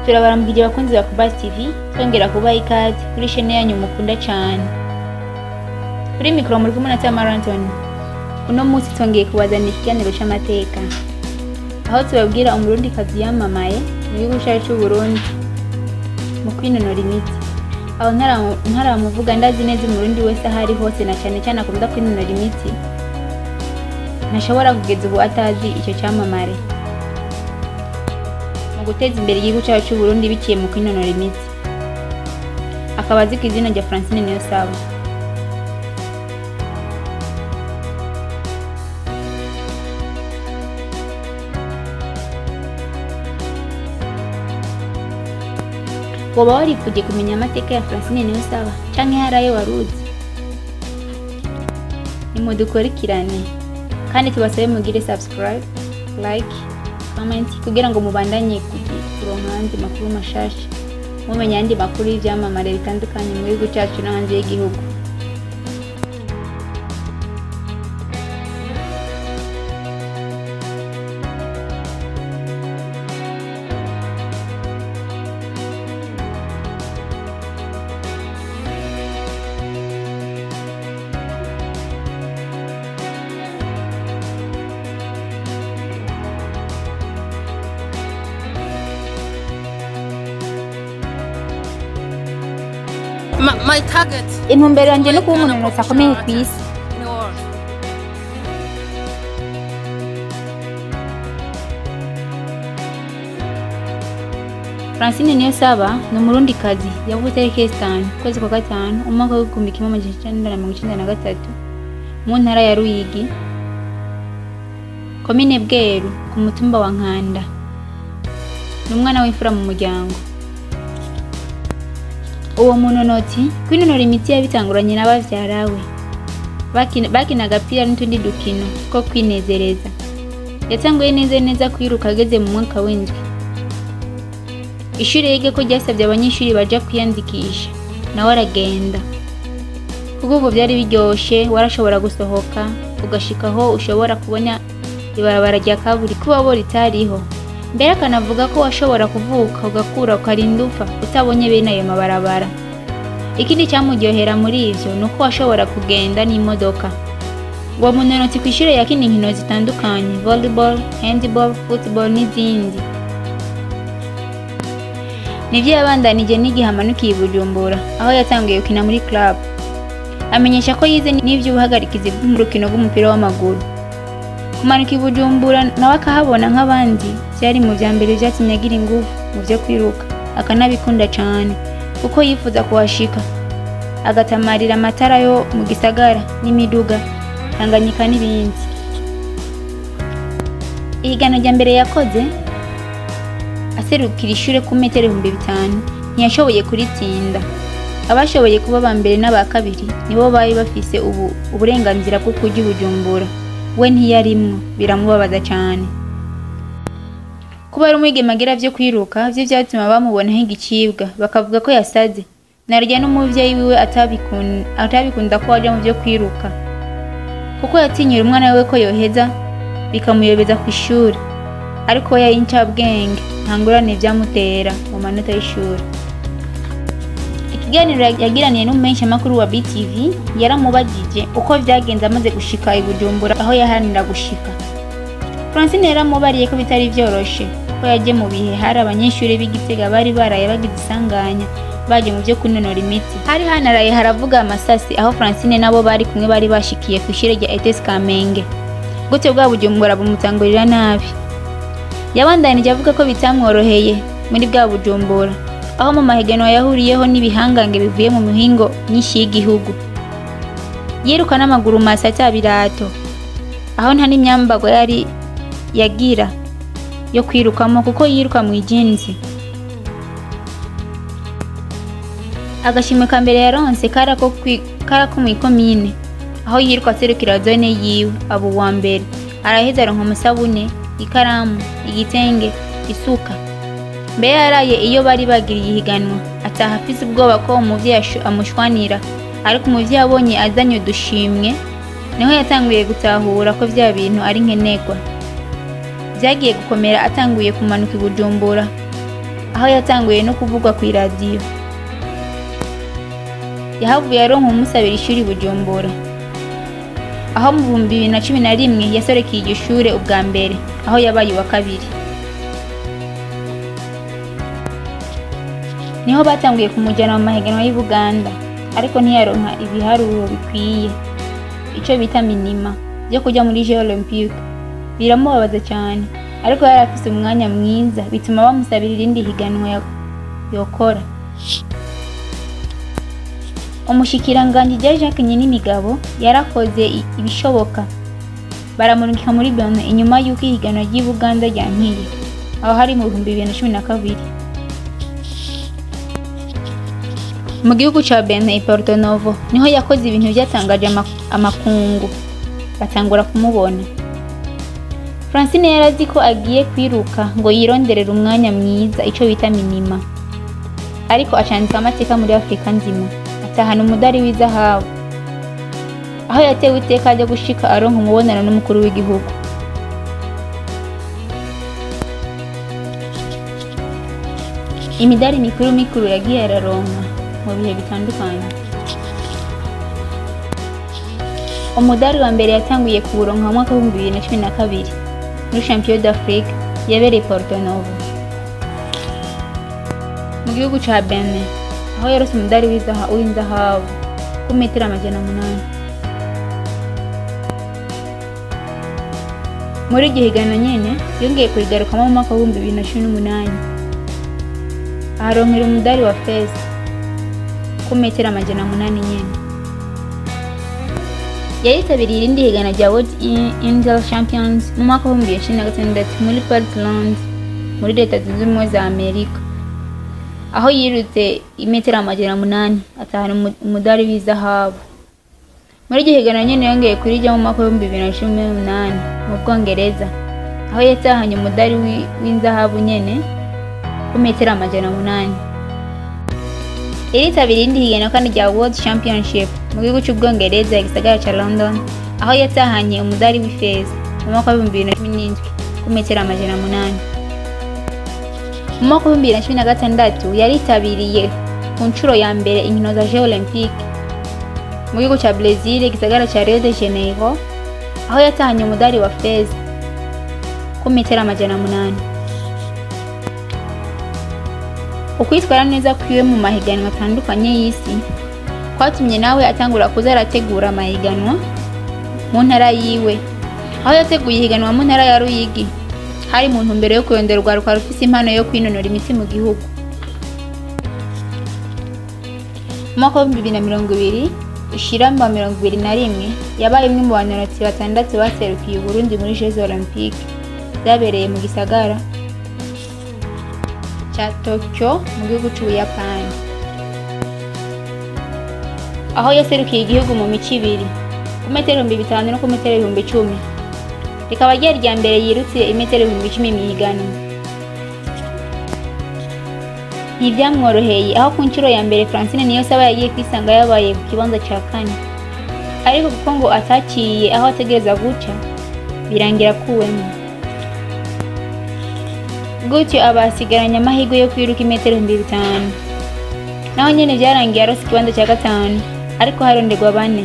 turabaramukije abakunzi ba Kubasi TV twongera kubaha ikaze kuri shene yanyu mukunda cane kuri mikoro muri kumwe na Tamara Anthony uno munsi twongeye kubazanira ikiganiro c'amateka aho tubabwira umurundikazi yamamaye mu gihugu cacu c'Uburundi mu kwinonora imitsi aho ntara- ntaramuvuga ndazi neza umurundi wese aho ari hose na cane cane akunda kwinonora imitsi ntashobora kugeza ubu atazi ico camamare mu guteza imbere igihugu cyacu c'Uburundi biciye mu kwinonora imitsi akaba azwi ku izina rya Francine Niyonsaba woba warifuje kumenya amateka ya Francine Niyonsaba canke hari ayo waruzi nimudukurikirane kandi tubasabe mugire subscribe like comment kugira ngo mubandanye kugi- kuronka ayandi makuru mashasha mumenya ayandi makuru y'ivyamamare bitandukanye mu gihugu cacu no hanze y'igihugu My, my target intumbero yanje no kuba umunonotsi akomeye ku isi in the world. Francine Niyonsaba ni umurundikazi yavutse tariki zitanu ukwezi kwa gatanu umwaka w'igihumbi kimwe amajana icenda na mirongo icenda na gatatu mu ntara ya Ruyigi komine Bweru ku mutumba wa Nkanda ni umwana w'imfura mu muryango uwo munonotsi kwinonora imitsi yabitanguranye n'abavyara we Bakina- bakina agapira n'utundi dukino two kwinezereza yatanguye neza neza kwiruka ageze mu mwaka w'indwi ishuri yige ko ryasabye abanyeshuri baja kwiyandikisha nawe aragenda kuko ubwo byari biryoshe warashobora gusohoka ugashika aho ushobora kubona ibarabara rya kaburi kuba bo ritariho mbere akanavuga ko washobora kuvuka ugakura ukarinda upfa utabonye bene ayo mabarabara ikindi cyamuryohera muri ivyo ni uko washobora kugenda n'imodoka uwo munonotsi ku ishuri yakina inkino zitandukanye volleyball handball football n'izindi nivyo yabandanije n'igihe amanukiye i Bujumbura aho yatangiye gukina muri club amenyesha ko yize n'ivy'ubuhagarikizi bw'urukino rw'umupira w'amaguru kumanuka i Bujumbura nawe akahabona nk'abandi vyari mu vya mbere vyatumye agira inguvu mu vyo kwiruka akanabikunda cane kuko yifuza kuhashika agatamarira amatara yo mu gisagara n'imiduga tanganyika n'ibindi ihiganwa rya mbere yakoze aserukira ishure ku metero ibihumbi bitanu ntiyashoboye kuritsinda abashoboye kuba aba mbere n'aba kabiri nibo bari bafise ubu uburenganzira bwo kurya ubujumbura we ntiyarimwo biramubabaza cane kuba ari umwigeme agira vyo kwiruka vyo vyatuma bamubona nk'igicibwa bakavuga ko yasaze narya n'umuvyeyi wiwe atabikun- atabikunda ko aja mu vyo kwiruka kuko yatinyira umwana wiwe ko yoheza bikamuyobeza ku ishuri ariko we yari incabwenge nta ngorane vyamutera mu manota y'ishuri ikiganiro yagiraniye n'umumenyeshamakuru wa BTV yaramubajije uko vyagenze amaze gushika i Bujumbura aho yaharanira gushika Francine yaramubariye ko bitari vyoroshe ko yaje mu bihe hari abanyeshuri b'igitega bari baraye bagize isanganya baje mu vyo kunonora imitsi hari hanaraye haravuga amasasi aho Francine nabo bari kumwe bari bashikiye ku ishure rya ETS Kamenge gutyo bwa Bujumbura bumutangurira nabi yabandanije avuga ko bitamworoheye muri bwa Bujumbura aho mu mahiganwa yahuriyeho n'ibihangange bivuye mu mihingo myinshi y'igihugu yiruka n'amaguru masa ata birato aho nta n'imyambarwa yari yagira yo kwirukamo kuko yiruka mu ijinzi agashimwe ka mbere yaronse kara ko kwi- kara ko mw'ikomine aho yiruka aserukira zone yiwe aba uwa mbere araheza aronka umusabune ikaramu igitenge isuka mbere yaraye iyo bari bagiriye ihiganwa ataha afise ubwoba ko umuvyeyi ashu- amushwanira ariko umuvyeyi abonye azanye udushimwe niho yatanguye gutahura ko vya bintu ari nkenerwa vyagiye gukomera atanguye kumanuka i Bujumbura aho yatanguye no kuvugwa ku iradiyo yahavuye aronka umusabira ishuri bujumbura aho mu bihumbi bibiri na cumi na rimwe yasorekeye iryo shure ubwa mbere aho yabaye uwa kabiri niho batanguye kumujyana mu mahiganwa y'i Buganda ariko ntiyaronka ibiharuro bikwiye icyo bita minima byo kujya muri Jeux Olympique biramubabaza cyane ariko yari afise umwanya mwiza bituma bamusabira irindi higanwa ya- yokora umushikiranganji rya Jacques Nyininigabo yarakoze i- ibishoboka baramurungika muri Benin inyuma y'uko ihiganwa ry'i Buganda ryankiye aho hari mu bihumbi bibiri na cumi na kabiri mu gihugu ca Benin i Porto Novo niho yakoze ibintu byatangaje ama- amakungu batangura kumubona Francine yari azi ko agiye kwiruka ngo yironderere umwanya mwiza ico bita minima ariko acandika amateka muri Afurika nzima atahana umudari w'izahabu aho yatewe iteka ryo gushika aronka umubonano n'umukuru w'igihugu imidari mikuru mikuru yagiye araronka mu bihe bitandukanye umudari wa mbere yatanguye kuwuronka mu mwaka w'ibihumbi bibiri na cumi na kabiri muri champion d'Afrique yabereye Porto Novo mu gihugu ca Benin aho yarose umudari w'izaha- w'inzahabu ku metero amajana umunani muri iryo higanwa nyene yongeye kurigarukamo mu mwaka w'ibihumbi bibiri na cumi n'umunani aharonkera umudari wa feza ku metero amajana umunani nyene yaritabiriye irindi higanwa rya World In- Indoor Champions mu mwaka w'ibihumbi bibiri na cumi na gatandatu muri Portland muri leta zunze ubumwe za Amerika aho yirutse imetero amajana umunani atahana umu- umudari w'izahabu muri iryo higanwa nyene yongeye kurijya mu mwaka w'ibihumbi bibiri na cumi n'umunani mu Bwongereza aho yatahanye umudari wi- w'inzahabu nyene ku metero amajana umunani yaritabiriye irindi higanwa kandi rya World Championship mu gihugu cy'Ubwongereza igisagara ca London aho yatahanye umudari w'ifeza mu mwaka w'ibihumbi bibiri na cumi n'indwi ku metero amajana umunani mu mwaka w'ibihumbi bibiri na cumi na gatandatu yaritabiriye ku nshuro ya mbere inkino za Jeux Olympique mu gihugu ca Brazil igisagara ca Rio de Janeiro aho yatahanye umudari wa feza ku metero amajana umunani ukwitwara neza kwiwe mu mahiganwa atandukanye y'isi kwatumye nawe atangura kuza arategura amahiganwa mu ntara yiwe aho yateguye ihiganwa mu ntara ya Ruyigi hari mu ntumbero yo kurondera urwaruka rufise impano yo kwinonora imitsi mu gihugu mu mwaka w'ibihumbi bibiri na mirongo ibiri ishiramba mirongo ibiri na rimwe yabaye umwe mu banonotsi batandatu baserukiye Uburundi muri Jeux Olympique byabereye mu gisagara ca Tokyo mu gihugu c'Ubuyapani aho yaserukiye igihugu mu mico ibiri ku metero ibihumbi bitanu no ku metero ibihumbi icumi rikaba ryari irya mbere yirutse imetero ibihumbi icumi mu higanwa ntibyamworoheye aho ku nshuro ya mbere Francine Niyonsaba yagiye kwisanga yabaye ku kibanza ca kane ariko kuko ngo ataciye aho ategereza guca birangira akuwemo gutyo aba asigaranye amahirwe yo kwiruka imetero ibihumbi bitanu naho nyene vyarangiye arose ikibanza cya gatanu ariko haronderwa bane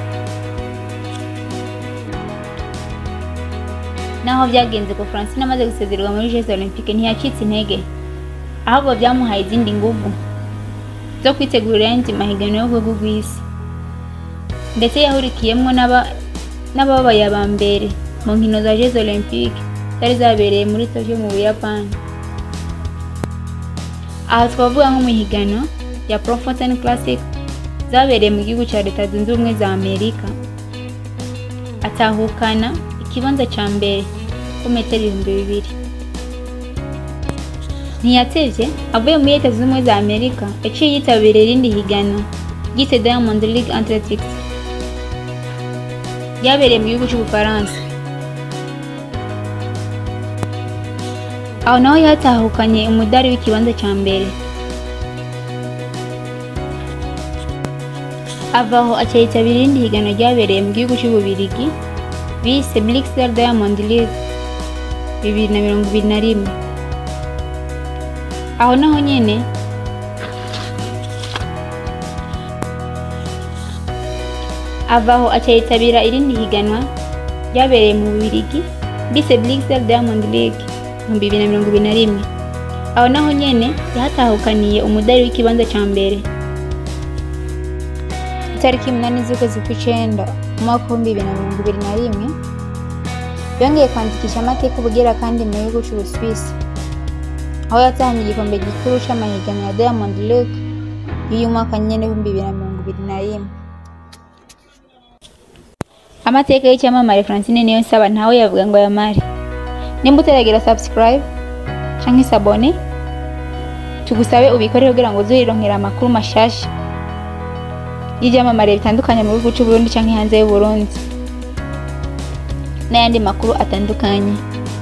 naho vyagenze ko Francine amaze gusezererwa muri Jeux Olympique ntiyacitse intege ahubwo vyamuhaye izindi nguvu zo kwitegurira ayandi mahiganwa yo ku rwego rw'isi ndetse yahurikiyemwo n'aba- n'ababaye aba mbere mu nkino za Jeux Olympique zari zabereye muri Tokyo mu Buyapani aha twavuga nko mu higanwa ya Profontaine Classic zabereye mu gihugu cya Leta Zunze Ubumwe za Amerika atahukana ikibanza cya mbere ku metero ibihumbi bibiri ntiyatevye avuye muri Leta Zunze Ubumwe za Amerika yaciye yitabiriye irindi higanwa ryise Diamond League Athletics ryabereye mu gihugu cy'Ubufaransa aho naho yatahukanye umudari w'ikibanza cya mbere ava aho aca yitabira irindi higanwa ryabereye mu gihugu cy'Ububirigi bise Blixer Diamond League bibiri na mirongo ibiri na rimwe aho naho nyene avaho aca yitabira irindi higanwa ryabereye mu Bubiligi bise Blixer Diamond League mu bibiri na mirongo ibiri na rimwe aho naho nyene yahatahukaniye umudari w'ikibanza ca mbere itariki umunani z'ukwezi kw'icenda mu mwaka w'ibihumbi bibiri na mirongo ibiri na rimwe yongeye kwandikisha amateka ubugira kandi mu gihugu c'Ubusuwisi aho yatahanye igikombe gikuru c'amahiganwa ya Diamond League y'uyu mwaka nyene w'ibihumbi bibiri na mirongo ibiri na rimwe amateka y'icyamamare Francine niyo nsaba ntawe yavuga ngo yamare nimba utaragira subscribe canke sabone tugusabe ubikore kugira ngo uzurironkera amakuru mashasha y'ibyamamare bitandukanye mu gihugu c'u Burundi canke hanze y'u Burundi n'ayandi makuru atandukanye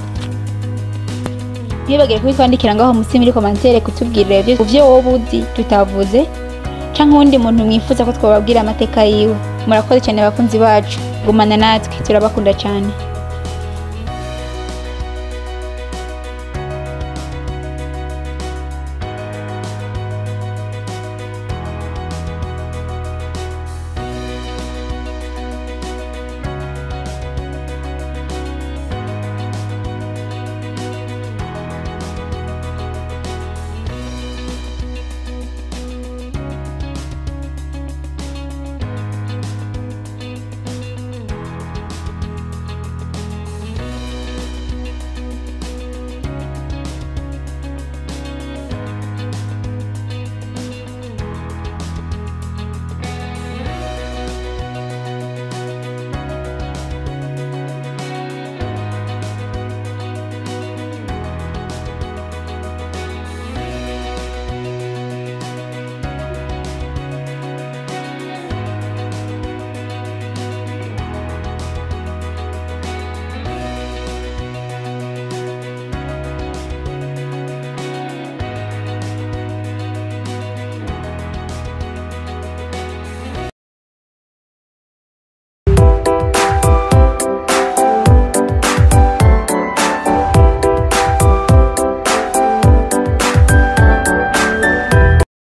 ntibibagire kubitwandikira ngaho munsi muri komantere kutubwirira ibyo uvyo wowe uzi tutavuze canke uwundi muntu mwifuza ko twababwira amateka yiwe murakoze cyane abakunzi bacu gumana natwe turabakunda cyane